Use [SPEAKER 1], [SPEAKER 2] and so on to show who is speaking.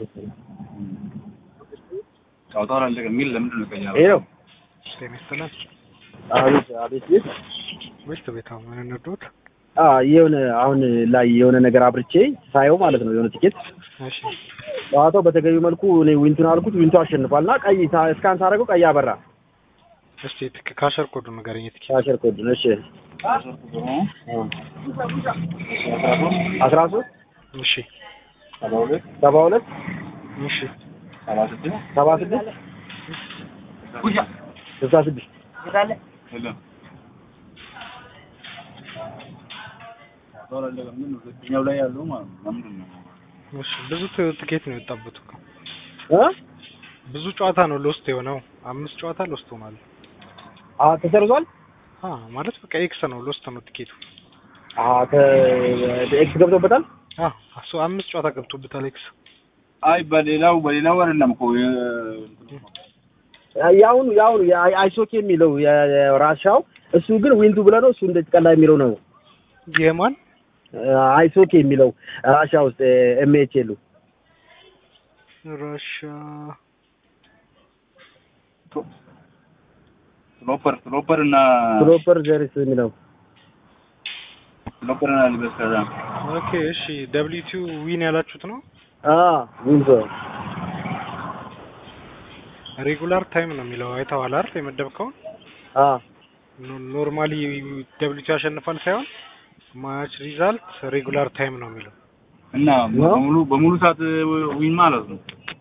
[SPEAKER 1] ጨዋታው አላለቀም የሚል ለምንድን ነው ቀኛ
[SPEAKER 2] ይሄ ነው።
[SPEAKER 3] ጤና ይስጥልን።
[SPEAKER 2] አቤት አቤት ቤት
[SPEAKER 3] ወይስ ቤት አሁን ምን እንርዶት?
[SPEAKER 2] አ የሆነ አሁን ላይ የሆነ ነገር አብርቼ ሳየው ማለት ነው የሆነ ቲኬት
[SPEAKER 3] እሺ
[SPEAKER 2] ጨዋታው በተገቢው መልኩ እኔ ዊንቱን አልኩት ዊንቱ አሸንፏልና ቀይ ሳ- እስካን ሳደርገው ቀይ አበራ
[SPEAKER 3] እስቲ ትክ ካሸር ኮዱ ንገረኝ። ትክ
[SPEAKER 2] ካሸር ኮድ ነው እሺ አስራ ሶስት
[SPEAKER 3] እሺ
[SPEAKER 1] ሰባ ሁለት
[SPEAKER 2] ሰባ ሁለት
[SPEAKER 3] እሺ
[SPEAKER 1] ሰባ ስድስት
[SPEAKER 2] ሰባ ስድስት ስልሳ ስድስት
[SPEAKER 1] የለም ጨዋታው አላለቀም ግን ሁለተኛው ላይ ያለው ማለት ነው ለምንድን ነው
[SPEAKER 3] እሺ ብዙ ት- ትኬት ነው የወጣበት እኮ
[SPEAKER 2] እ
[SPEAKER 3] ብዙ ጨዋታ ነው ሎስት የሆነው። አምስት ጨዋታ ሎስት ሆኗል።
[SPEAKER 2] አ ተሰርዟል
[SPEAKER 3] አ ማለት በቃ ኤክስ ነው ሎስት ነው ትኬቱ።
[SPEAKER 2] አ ኤክስ ገብቶበታል
[SPEAKER 3] አ እሱ አምስት ጨዋታ ገብቶበታል ኤክስ።
[SPEAKER 1] አይ በሌላው በሌላው አይደለም እኮ የ-
[SPEAKER 2] ያሁኑ ያሁኑ የአይ- አይሶክ የሚለው የ- የራሻው እሱ ግን ዊንቱ ብለህ ነው እሱ እንደዚህ ቀላ የሚለው ነው
[SPEAKER 3] የማን
[SPEAKER 2] አይሶክ የሚለው ራሻ ውስጥ ኤምኤች የሉ
[SPEAKER 3] ራሻ
[SPEAKER 1] ስሎፐር ስሎፐር እና
[SPEAKER 2] ፕሮፐር ዘርስ የሚለው
[SPEAKER 1] ስሎፐር እና ልበስ ከዛ
[SPEAKER 3] ኦኬ እሺ ደብሊው ቱ ዊን ያላችሁት ነው።
[SPEAKER 2] አ ዊንቶ
[SPEAKER 3] ሬጉላር ታይም ነው የሚለው አይተኸዋል አይደል? የመደብከውን
[SPEAKER 2] አ
[SPEAKER 3] ኖ- ኖርማሊ ደብሊው ቱ ያሸንፋል ሳይሆን ማች ሪዛልት ሬጉላር ታይም ነው የሚለው።
[SPEAKER 1] እና በሙሉ በሙሉ ሰዓት ዊን ማለት ነው